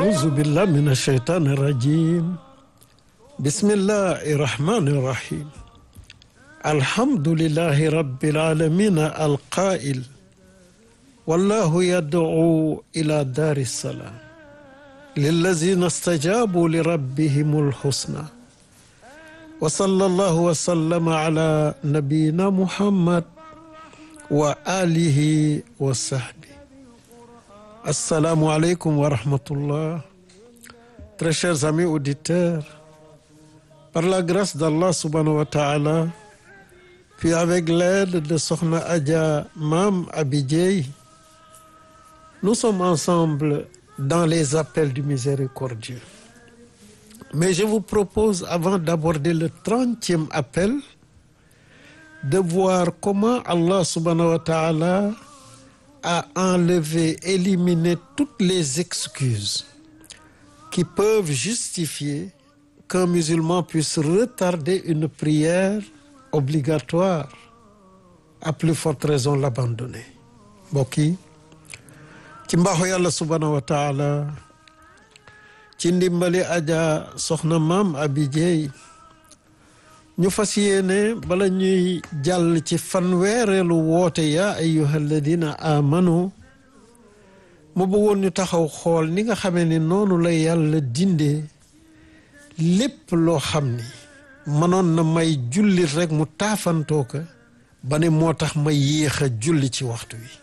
أعوذ بالله من الشيطان الرجيم بسم الله الرحمن الرحيم الحمد لله رب العالمين القائل والله يدعو إلى دار السلام للذين استجابوا لربهم الحسنى وصلى الله وسلم على نبينا محمد وآله وصحبه Assalamu alaikum wa rahmatullah. Très chers amis auditeurs, par la grâce d'Allah subhanahu wa ta'ala, puis avec l'aide de Sokhna Adja Mam Abidjei, nous sommes ensemble dans les appels du miséricordieux. Mais je vous propose, avant d'aborder le trentième appel, de voir comment Allah subhanahu wa ta'ala à enlever, éliminer toutes les excuses qui peuvent justifier qu'un musulman puisse retarder une prière obligatoire, à plus forte raison l'abandonner. mbokk yi ci mbaaxu yàlla subhanahu wa taala ci ndimbali aja soxna maam abi jeey ñu fas yéene bala ñuy jàll ci fanweereelu woote yaa ayyuha alladina amanu mu bëggoon ñu taxaw xool ni nga xamee ni noonu la yàlla dindee lépp loo xam ni mënoon na may jullit rek mu taafantoo ko ba ne moo tax ma yéex a julli ci waxtu wi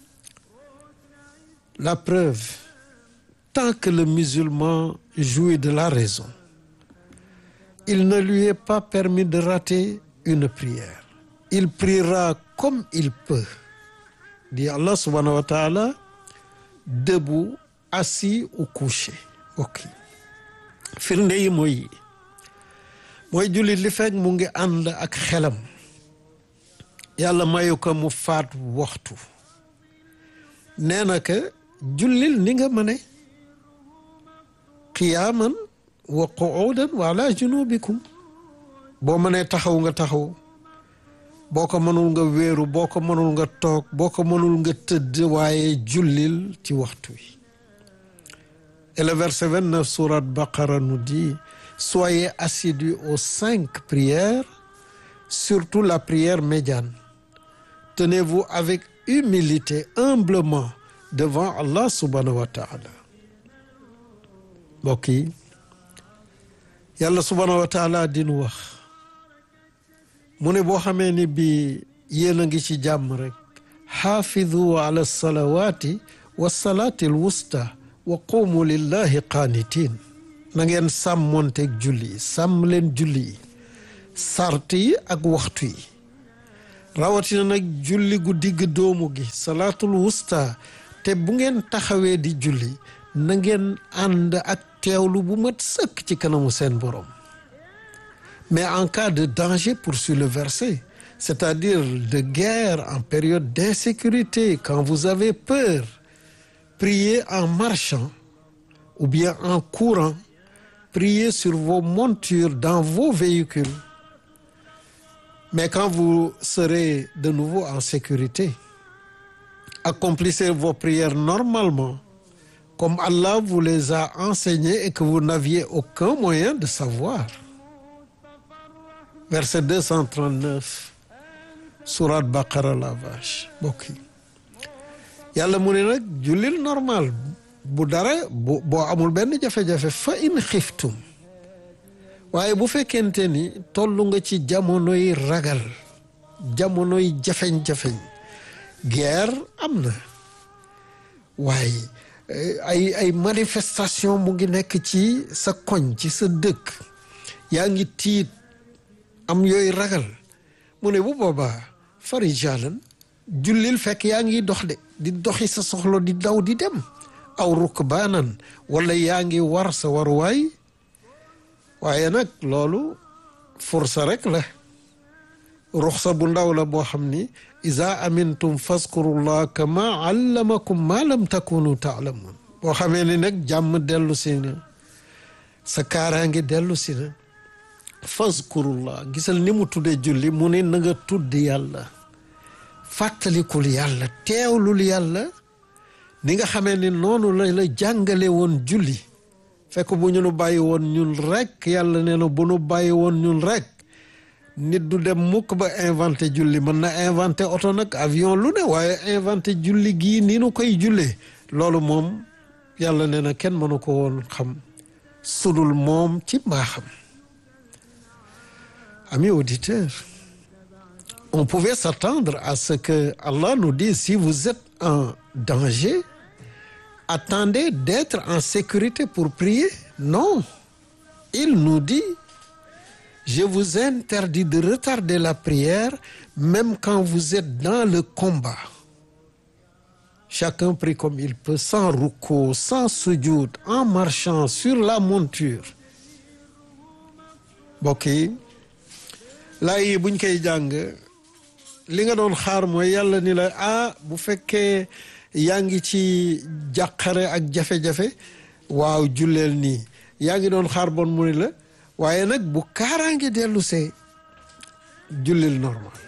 la preuve tant que le musulman jouit de la raison il ne lui est pas permis de rater une prière. Il priera comme il peut, dit Allah subhanahu wa ta'ala, debout, assis ou couché. ok firnde yi mooy mooy jullit li fekk mu ngi ànd ak xelam yàlla mayu ko mu faat waxtu nee na que jullil ni nga mëne qiyaaman wa qu'udan wa ala junubikum boo mënee taxaw nga taxaw boo ko mënul nga wéeru boo ko mënul nga toog boo ko mënul nga tëdd waaye jullil ci waxtu wi et le verset 29 sourate Baqara nous dit soyez assidus aux cinq prières surtout la prière médiane tenez-vous avec humilité humblement devant Allah subhanahu wa ta'ala mbokk yi yàlla subhaanahu wa taala dinu wax mu ne boo xamee ni bi yéen a ngi ci jàmm rek xaafidu ala salawaati wa salaati al wusta wa qumu lillahi qaanitin na ngeen sàmmonteeg julli yi sàmm leen julli yi sart yi ak waxtu yi rawatina nag julli gu digg doomu gi salaatul wusta te bu ngeen taxawee di julli na ngeen ànd ak teewlu bu mat sëkk ci kanamu seen borom mais en cas de danger poursuit le verset c'est-à-dire de guerre en période d'insécurité quand vous avez peur priez en marchant ou bien en courant priez sur vos montures dans vos véhicules mais quand vous serez de nouveau en sécurité accomplissez vos prières normalement comme Allah vous les a enseignés et que vous n'aviez aucun moyen de savoir. Verset 239 sourate Baqara la vache mbokk yi yàlla mu ne nag jullil normal bu dara bu boo amul benn jafe-jafe fa in xiftum waaye bu fekkente ni tollu nga ci jamonoy ragal jamonoy jafeñ-jafeñ guerre am na waaye ay ay manifestation mu ngi nekk ci sa koñ ci sa dëkk yaa ngi tiit am yooyu ragal mu ne bu boobaa farijalan jullil fekk yaa ngi dox de di doxi sa soxla di daw di dem aw rukbaanan wala yaa ngi war sa waruwaay waaye nag loolu fursa rek la ruxsa bu ndaw la boo xam ni iza amintum fazkurullah kama allamakum ma lam takunu taalamun boo xamee ni nag jàmm dellu si na sa kaaraange dellu si na fazkurullah gisal ni mu tuddee julli mu ne na nga tudd yàlla fàttalikul yàlla teewlul yàlla ni nga xamee ni noonu la la jàngale woon julli fekk bu ñu nu bàyyi woon ñun rek yàlla nee na bu nu bàyyi woon ñun rek nit du dem mukk ba inventé julli mën na inventé oto nag avion lu ne waaye inventé julli gii ni nu koy jullee loolu moom yàlla nee na kenn mënu ko woon xam sudul moom ci mbaaxam amis auditeurs on pouvait s'attendre à ce que Allah nous dise si vous êtes en danger attendez d'être en sécurité pour prier non il nous dit je vous interdis de retarder la prière même quand vous êtes dans le combat chacun prie comme il peut sans rukkoo sans sujud en marchant sur la monture mbokk yi laay yi buñ koy jàng li nga doon xaar mooy yàlla ni la ah bu fekkee yaa ngi ci jàqare ak jafe-jafe waaw julleel nii yaa ngi doon xaar bon mu ni la waaye nag bu kaaraange dellu see jullil normal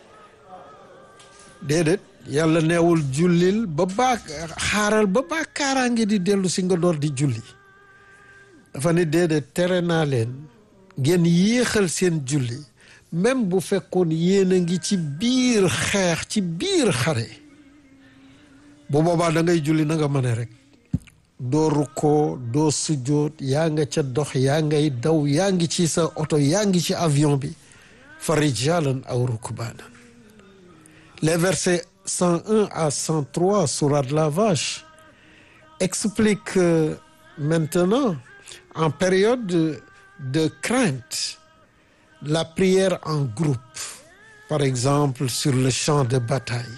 déedéet yàlla neewul jullil ba baa xaaral ba baa kaaraange di dellu si nga door di julli dafa ne déedéet tere naa leen ngeen yéexal seen julli même bu fekkoon yéen a ngi ci biir xeex ci biir xare bu boobaa da ngay julli na nga mën rek doo rukkoo doo sujjoot yaa nga ca dox yaa ngay daw yaa ngi ci sa oto yaa ngi ci avion bi fa rijalan aw rukbaanan les versets 101 à 103 sourate la vache expliquent euh, maintenant en période de, de crainte la prière en groupe par exemple sur le champ de bataille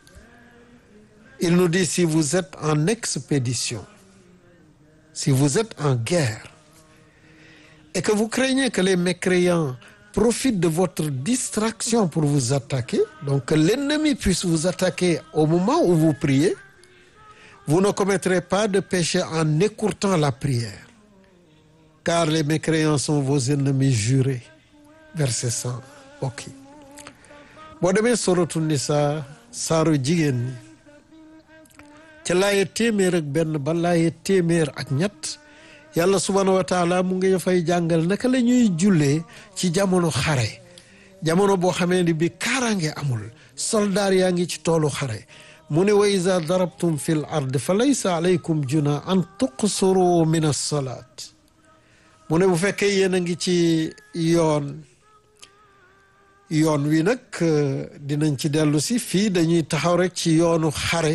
il nous dit si vous êtes en expédition si vous êtes en guerre et que vous craignez que les mécréants profitent de votre distraction pour vous attaquer donc que l'ennemi puisse vous attaquer au moment où vous priez vous ne commettrez pas de péché en écourtant la prière car les mécréants sont vos ennemis jurés verset 100 ok boo demee soratu nisa saaru jigéen ñi ca laaye téeméer ak benn ba laaye téeméer ak ñett yàlla subhaanahu wa taala mu ngi fay jàngal naka la ñuy jullee ci jamono xare jamono boo xamee ni bi kaaraange amul soldaar yaa ngi ci toolu xare mu ne wa iza darabtum fi l ard fa laysa alaykum juna an tuqsuru min alsalaat mu ne bu fekkee yéen a ngi ci yoon yoon wi nag dinañ ci dellu si fii dañuy taxaw rek ci yoonu xare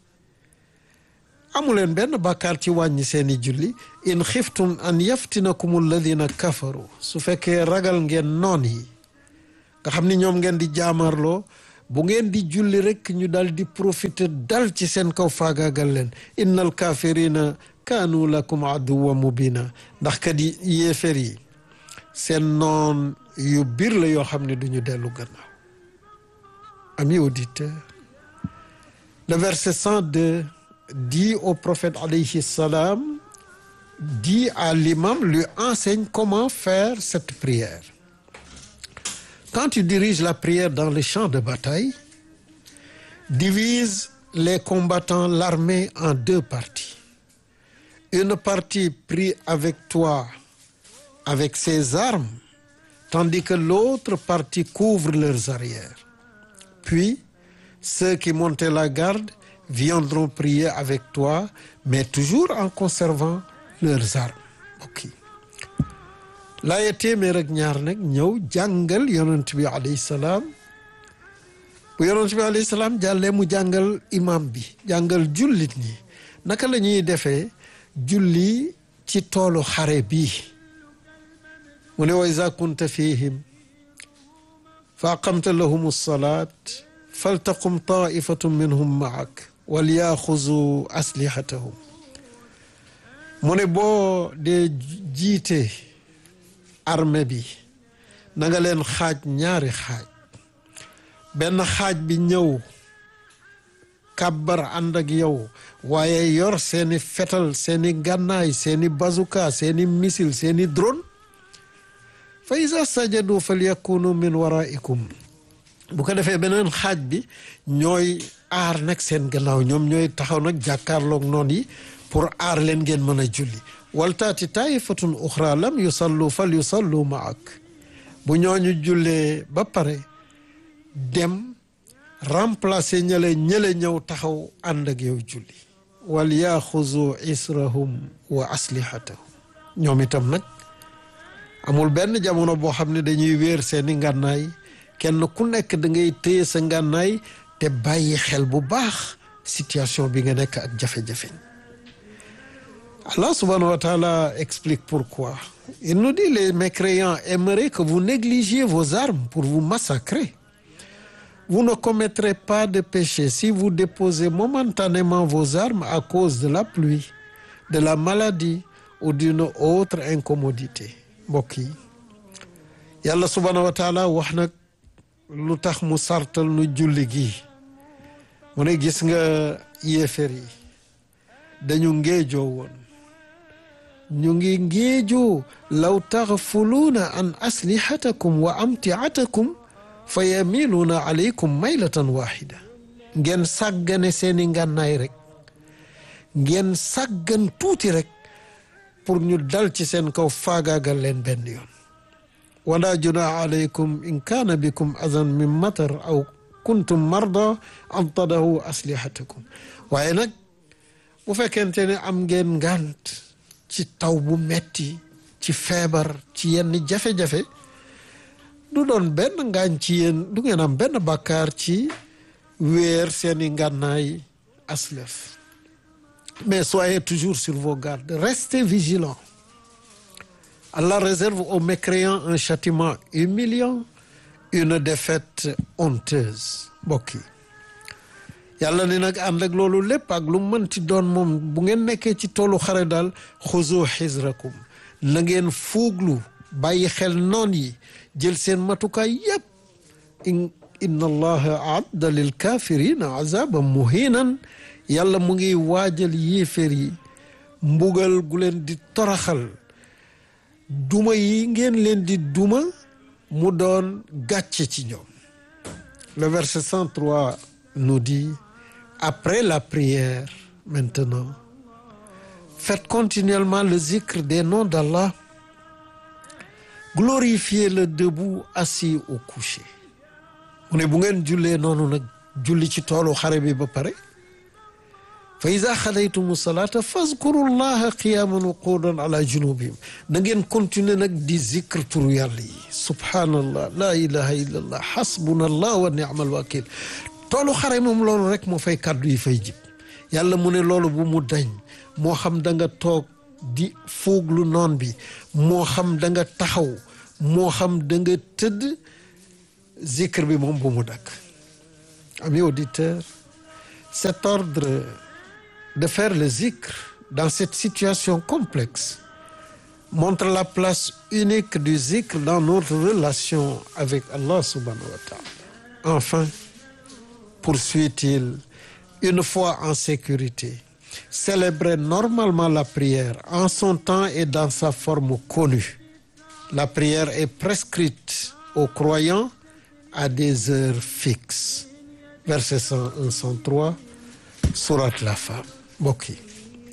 amuleen benn bàkkaar ci wàññi seeni julli in xiftum an yaftinakum alladina kafaru su fekkee ragal ngeen noon yi nga xam ni ñoom ngeen di jaamarloo bu ngeen di julli rek ñu dal di profiter dal ci seen kaw faagaagal leen innal kafirina kaanu lakum aduwa mubina ndax kat yi yéefér yi seen noon yu biir la yoo xam ne duñu dellu gannaaw amis auditeurs le verset 102 dit au prophète alayhi salam dit à l'imam lui enseigne comment faire cette prière quand tu diriges la prière dans le champ de bataille divise les combattants l'armée en deux parties une partie prie avec toi avec ses armes tandis que l'autre partie couvre leurs arrières puis ceux qui montaient la garde viendront prier avec toi mais toujours en conservant leurs armes ok laaya téeméer ak ñaar nag ñëw jàngal yonent bi alayhi salaam bu yonent bi alayhi salaam jàllee mu jàngal imam bi jàngal jullit ñi naka la ñuy defee julli ci toolu xare bii mu ne wa iza kunta fihim fa aqamta lahum alsalat faltaqum taifatun minhum maak walyaxuzu aslihatahum mu ne boo dee jiite armée bi na nga leen xaaj ñaari xaaj benn xaaj bi ñëw kàbbar ànd ak yow waaye yor seeni fetal seeni gànnaay seeni bazuka seeni misil seeni drone fa iza sajadu falyakunu min waraikum bu ko defee beneen xaaj bi ñooy aar nag seen gannaaw ñoom ñooy taxaw nag jàkkaarloog noon yi pour aar leen ngeen mën a julli waltaati taifatun uxra lam yusallu fal yusallu maak bu ñooñu jullee ba pare dem remplacer ñële ñële ñëw taxaw ànd ak yow julli wal yaxuzu israhum wa aslihatahum ñoom itam nag amul benn jamono boo xam ne dañuy wéer seeni ngànnaay kenn ku nekk da ngay téye sa ngànnaay te bàyyi xel bu baax situation bi nga nekk ak jafe-jafe Allah subhanahu wa ta'ala explique pourquoi il nous dit les mécréants aimeraient que vous négligiez vos armes pour vous massacrer vous ne commettrez pas de péché si vous déposez momentanément vos armes à cause de la pluie de la maladie ou d'une autre incommodité mbokk yi yàlla subhanahu wa taala wax nag lu tax mu sartal nu julli gi mu ne gis nga yéefér yi dañu ngéejoo woon ñu ngi ngéejoo law taxfuluuna an aslihatakum wa amtiatakum fa yamiluuna alaykum maylatan waxida ngeen sàggane seeni ngànnaay rek ngeen sàggan tuuti rek pour ñu dal ci seen kaw faagaagal leen benn yoon wala junaaha alaykum in kaana bikum adan min matar aw kuntum marda an tadahu aslihatakum waaye nag bu fekkente ne am ngeen ngànt ci taw bu metti ci feebar ci yenn jafe-jafe du doon benn ngaañ ci yéen du ngeen am benn bàkkaar ci weer seeni ngànnaay aslef mais soyez toujours sur vos gardes restez vigilants Allah réserve aux mécréants un châtiment humiliant une défaite honteuse mbokk yi yàlla ne nag ànd ak loolu lépp ak lu mënti doon moom bu ngeen nekkee ci toolu xare daal xuzu xisrakum na ngeen fuuglu bàyyi xel noon yi jël seen matukaay yépp inna allaha aadda lil kafirina azaban muhinan yàlla mu ngi waajal yéeféer yi mbugal gu leen di toraxal duma yi ngeen leen di duma mu doon gàcce ci ñoom le verset 103 nous dit après la prière maintenant faites continuellement le zikr des noms d'Allah glorifiez-le debout assis ou couché mu ne bu ngeen jullee noonu nag julli ci toolu xare bi ba pare fa ida xadaytumu salaata fazkuru llaha qiyaman wa quudan ala junubihim na ngeen continuer nag di zikr turu yàlla yi subhaanallah la ilaha illa allah xasbuna allah wa ni'mal wakil toolu xare moom loolu rek moo fay kàddu yi fay jib yàlla mu ne loolu bu mu dañ moo xam da nga toog di fuuglu noon bi moo xam da nga taxaw moo xam da nga tëdd zikr bi moom bu mu dakk amis auditeurs cet ordre de faire le zikr dans cette situation complexe montre la place unique du zikr dans notre relation avec Allah subhanahu wa ta'ala enfin poursuit-il une fois en sécurité célébrer normalement la prière en son temps et dans sa forme connue la prière est prescrite aux croyants à des heures fixes verset 101 103 sourate la femme mbokk yi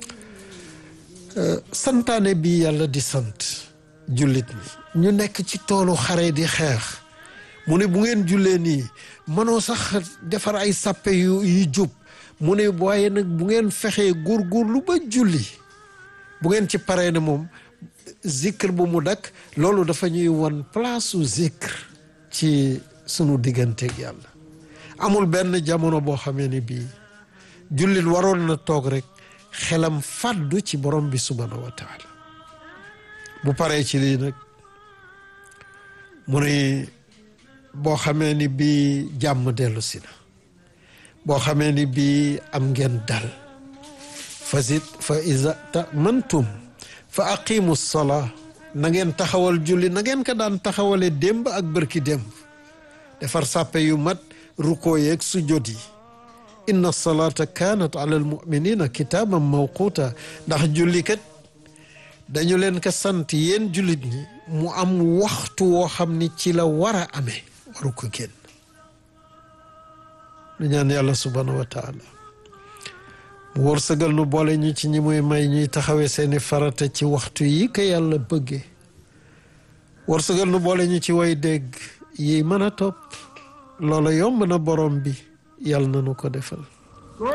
santaane bi yàlla di sant jullit ñi ñu nekk ci toolu xare di xeex mu ne bu ngeen jullee nii mënoo sax defar ay sàppe yu yu jub mu ne waaye nag bu ngeen fexee góorgóorlu ba julli bu ngeen ci paree ne moom zikr bu mu dakk loolu dafa ñuy won place su zikr ci sunu digganteeg yàlla amul benn jamono boo xamee ni bii jullit waroon na toog rek xelam fàddu ci borom bi subhanahu wa taala bu paree ci lii nag mu ne boo xamee ni bii jàmm dellu si na boo xamee ni bii am ngeen dal fa zid fa iza tamantum fa aqimu salaa na ngeen taxawal julli na ngeen ko daan taxawale démb ak bërki démb defar sàppe yu mat rukkoo yeeg sujjóot yi inna salaata kaanat ala almuminina kitaaban mawquuta ndax julli kat dañu leen ko sant yéen jullit ñi mu am waxtu woo xam ni ci la war a amee waru ko génn nu ñaan yàlla subhanahu wa taala mu wërsëgal nu boole ñu ci ñi muy may ñuy taxawee seeni farata ci waxtu yi ko yàlla bëggee wërsëgal nu boole ñu ci way dégg yi mën a topp loola yomb na borom bi yàlla na nu ko defal